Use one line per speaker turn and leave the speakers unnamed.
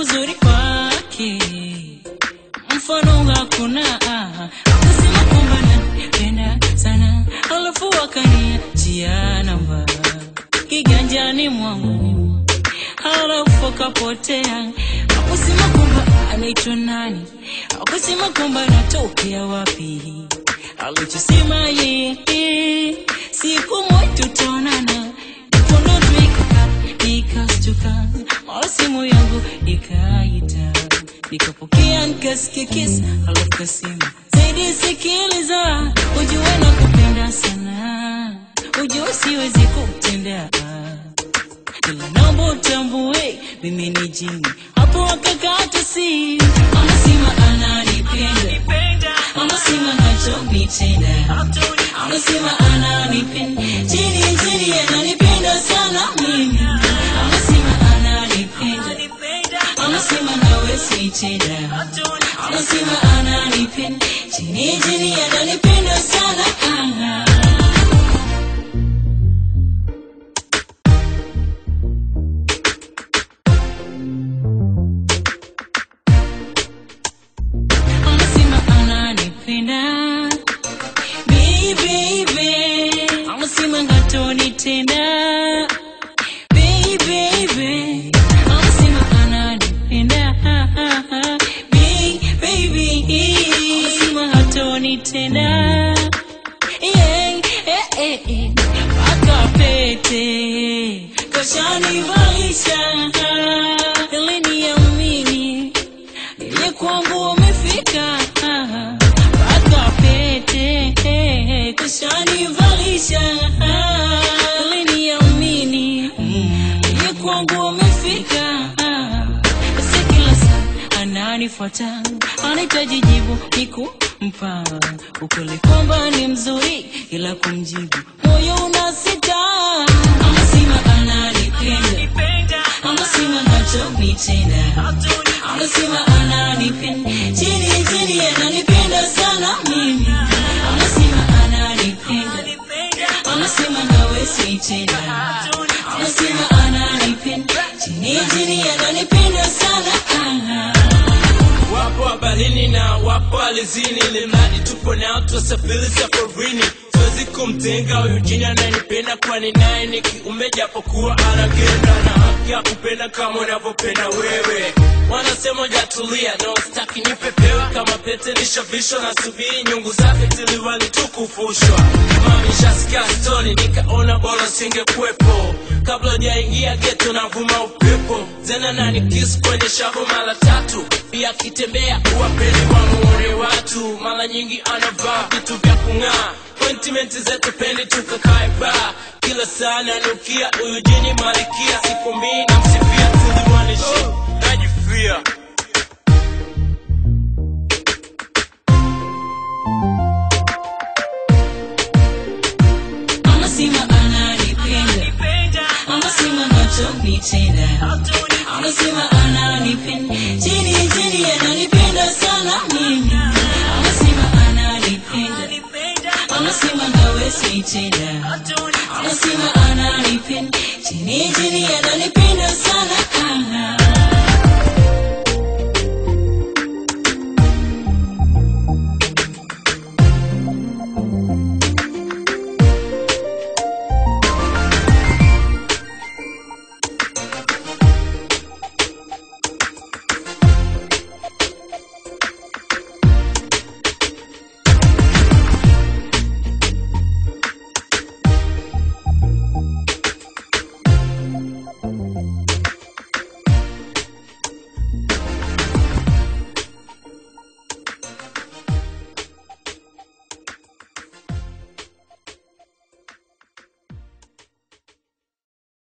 uzuri wake mfano hakuna akasema kwamba nanipenda sana alafu akaniachia namba kiganjani mwangu halafu akapotea akusema kwamba anaitwa nani akusema kwamba anatokea wapi alichosema yeye siku moja tutaonana mkono tu ikaka nikastuka mara simu yangu ikaita nikapokea nikasikia kisa alafu kasema zaidi sikiliza ujue na kupenda sana ujue siwezi kutendea ila naomba utambue mimi ni jini hapo akakata si anasema ananipenda anasema nachonitenda anasema ananipenda chini chini ananipenda sana mimi anasema ananipenda anasema nawe sitenda anasema ananipenda chini chini ananipenda sana ah. anasema ananipenda Baby, baby. anasema ngatonitenda Baby, baby. anasema ananipenda Baby, baby. anasema hatonitenda Yeah, eh, eh, eh. mpaka pete kashanivalisha ili niamini ile kwangu wamefika mpaka pete kushanivalisha ili niamini ile kwangu wamefika basi kila saa ananifuata anahitaji jibu nikumpa ukweli kwamba ni mzuri ila kumjibu moyo unasita anasema ananipenda anasema nachonitenda anasema ananipenda chini chini ananipenda sana mimi anasema ananipenda anasema nawe sitenda anasema ananipenda chini chini ananipenda sana ah.
wapo habarini na wapo alizini limradi tupo nao tuwasafiri safarini siwezi kumtenga huyu jini ananipenda kwani naye ni kiume japokuwa anagenda na haki ya kupenda kama unavyopenda wewe wanasema jatulia no staki nipepewa kama pete nishavishwa na subiri nyungu zake tiliwali tukufushwa mamishasikia stori nikaona bora singekuwepo kabla jaingia geto navuma upepo tena nani kisu kwenye shavu mara tatu pia akitembea uwapeli wamuone watu mara nyingi anavaa vitu vya kung'aa Appointment zetu pendi tukakae baa kila saa nanukia huyu jini malikia siku mbili namsifia tuliwanishi najifia
anasema ananipenda anasema nachonitenda anasema ananipenda chini chini ananipenda sana mimi anasema ananipenda anasema nawe sitenda anasema ananipenda chini chini ananipenda sana